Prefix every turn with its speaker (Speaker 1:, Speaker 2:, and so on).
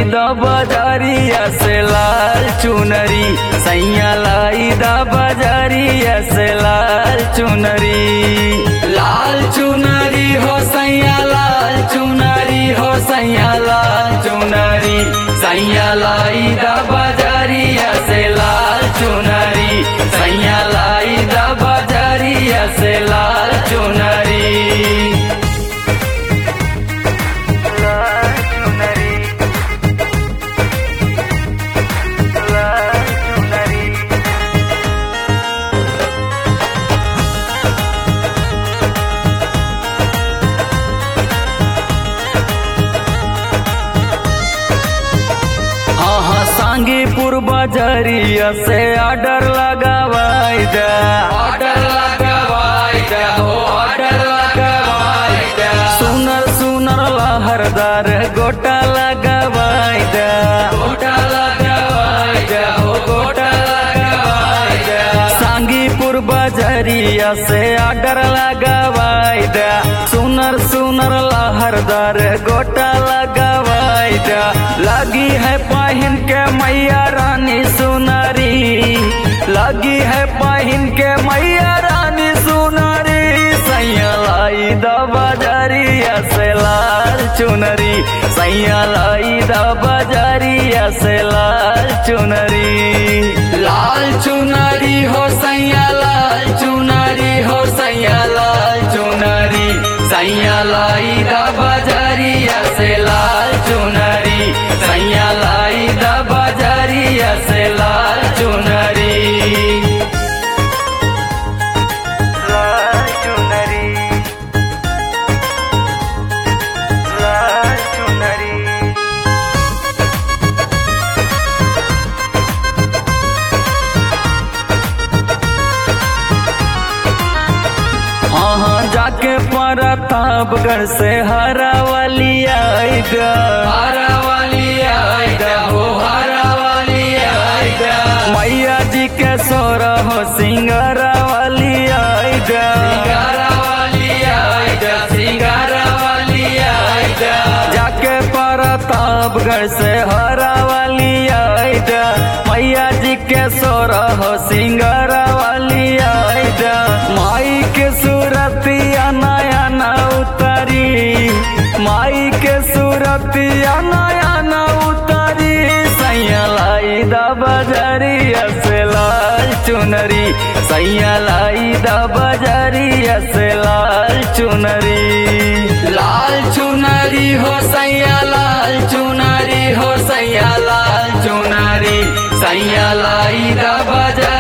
Speaker 1: द बजारिया से लाल चुनरी सैया लाई द बजारिया से लाल चुनरी लाल चुनरी हो सैया लाल चुनरी हो सैया लाल चुनरी सैया लाई द बजारिया से लाल चुनरी सैया लाई द बजारिया से लाल चुनरी लाल चुनरी लाल चुनरी हाँ हाँ सांगीपुर बजरिया से ऑर्डर लगावाई दे ऑर्डर लगावाई दे हो ऑर्डर लगावाई दे सुनर सुनर लहरदार गोटा लगावाई दे गोटा लगावाई दे हो गोटा लगावाई दे सांगीपुर बजरिया से ऑर्डर लगावाई दे सुनर सुनर लहरदार गोटा लगावाई दे लगी है पाहिन के मैया रानी सुनरी लगी है पाहिन के मैया रानी सुनरी सैया लाई द बजरिया से लाल चुनरी सैया लाई द बजरिया से लाल चुनरी लाल चुनरी हो सैया लाल चुनरी हो सैया लाल चुनरी सैया लाई द बजरिया से लाल चुनरी सैया लाई द बजरिया से लाल चुनरी लाल चुनरी लाल चुनरी हाँ हाँ जाके प्रतापगढ़ से हरा वाली आएगा हरा वाली आएगा हो हरा वाली आएगा मैया जी के सोर हो सिंगारा वाली आएगा सिंगारा वाली आएगा सिंगारा वाली आएगा जाके प्रतापगढ़ से हरा वाली आएगा मैया जी के सोर हो सिंगारा वाली आएगा माई के सूरतिया नया न उतरी माई के सूरतिया नया न उतरी सैया लाई द बजरिया से लाल चुनरी सैया लाई द बजरिया से लाल चुनरी लाल चुनरी हो सैया लाल चुनरी हो सैया लाल चुनरी सैया लाई द बजरिया